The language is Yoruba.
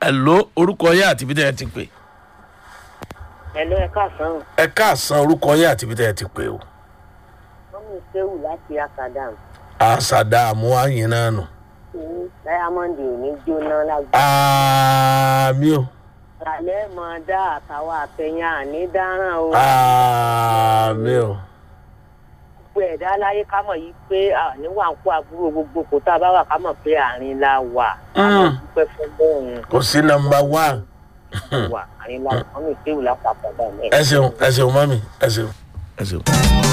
hello orúkọ yín àti ibi tẹ́ ẹ ti pè Ẹ̀lọ́ ẹ̀ka àsán ẹ káàsán orúkọ yín àti ibi tẹ́ ẹ ti pè o wọ́n mú Ṣéwù láti Akadam. àṣàdá àmúhàyìn náà nù Diamond ò ní jóná lágbàá. àmì o Àlẹ́ mọ̀ dá àtàwọn àtẹ̀yìn àní dáràn o. àmì o Gbogbo ẹ̀dá láyé ká mọ̀ yìí pé àníwà ń kó àbúrò gbogbo kò tá a bá wà ká mọ̀ pé àárín la wà. Ká mọ̀ Mm. dúpẹ́ fún bóun kò sí nọmba one wà àárín la wà. Wọ́n mú Ṣéwù láti Akadam. ẹ ṣeun ẹ ṣeun mọ́mí ẹ ṣeun ẹ ṣeun.